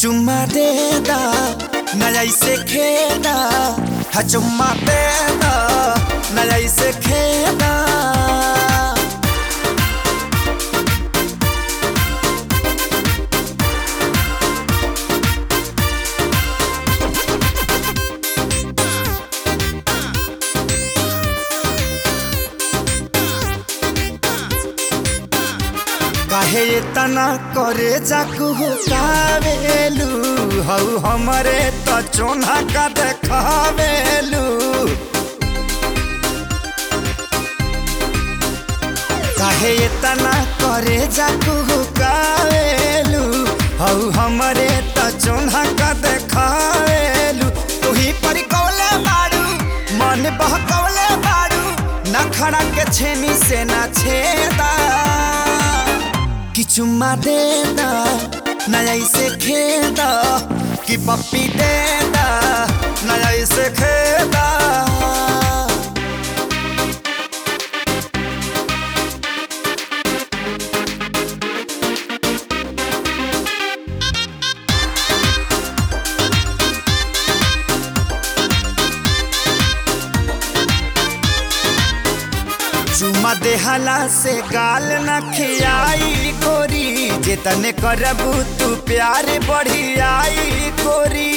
चुम्मा दे दा नया इसे खेदा हा चुम्मा दे दा नया इसे खेदा काहे इतना करे जाकू कावेलू हऊ हमरे त चोना का देखावेलू काहे इतना करे जाकू कावेलू हऊ हमरे त चोना का देखावेलू तुही पर कौले बाड़ू मन बहकौले बाड़ू नखड़ा के छेनी से ना छेदा कि चुम्मा दे दा नया इसे खेदा कि पप्पी दे दा नया इसे खेदा चुमा देहला से गाल न खियाई गोरी जेतने करबू तू प्यार बढ़ियाई गोरी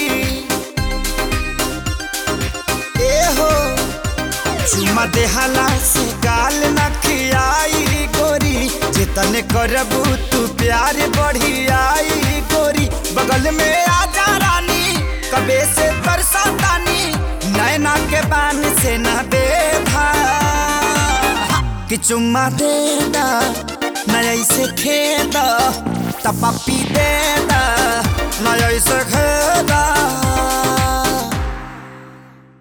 ए हो चुमा देहला से गाल न खियाई गोरी जेतने करबू तू प्यार बढ़ियाई गोरी बगल में आजा रानी कबे से बरसातानी नैना के बान से न बेधा कि चुम्मा दे दा नया इसे खेदा तपापी दे दा नया इसे खेदा